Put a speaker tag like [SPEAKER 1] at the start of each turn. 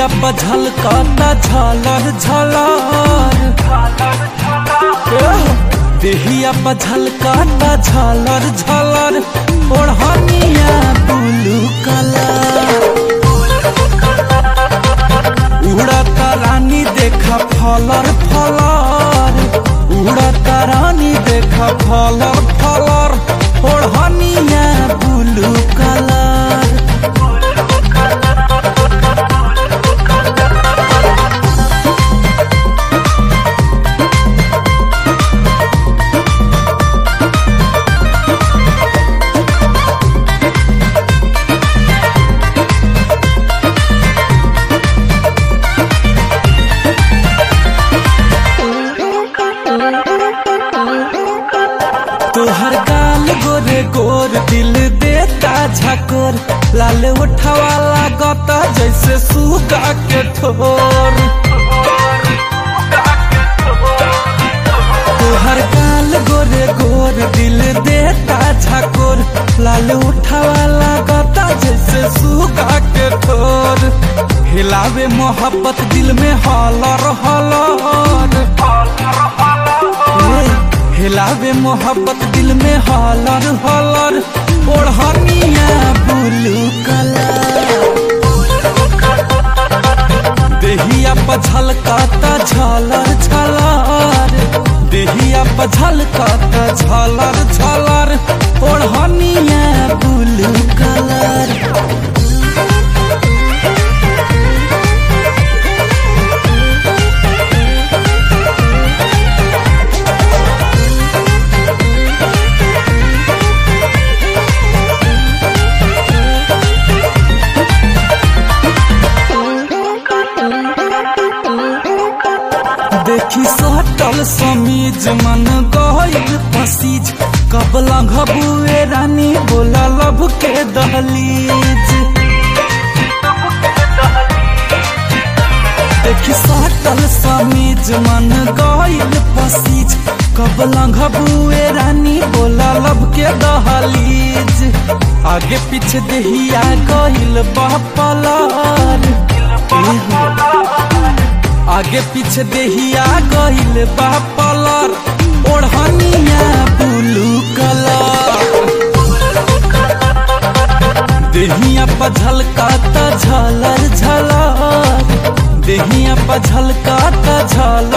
[SPEAKER 1] देहिया पर झलकाता झलर झलर एह, देहिया पर झलकाता झलर झलर ओढ़निया ब्लू कलर उड़ता रानी देखा फलर फलर उड़ता रानी देखा फलर फलर ओढ़निया ब्लू कलर तोहर गाल गोरे गोर दिल देता झकोर लाल उठावा लागता जैसे सुगा के ठोर तोहर गाल गोरे गोर दिल देता झकोर लाल उठावा लागता जैसे सुगा के ठोर हिलावे मोहब्बत दिल में हलर हलर ए, हिलावे मोहब्बत दिल में हलर हलर ओढ़निया ब्लू कलर देहिया पर झलकाता झलर झलर देहिया पर झलकाता झलर झलर ओढ़निया ब्लू कलर देखी सटल समीज मन गइल पसीज कब लंघबुए रानी बोला लब के दहलीज देखी सटल समीज मन गइल पसीज कब लंघबुए रानी बोला लब के दहलीज आगे पीछे देहिया गइल बपलर आगे पीछे देहिया गइल बा पलर ओढ़निया ब्लू कलर देहिया पर झलकाता झलर झलर देहिया पर झलकाता झलर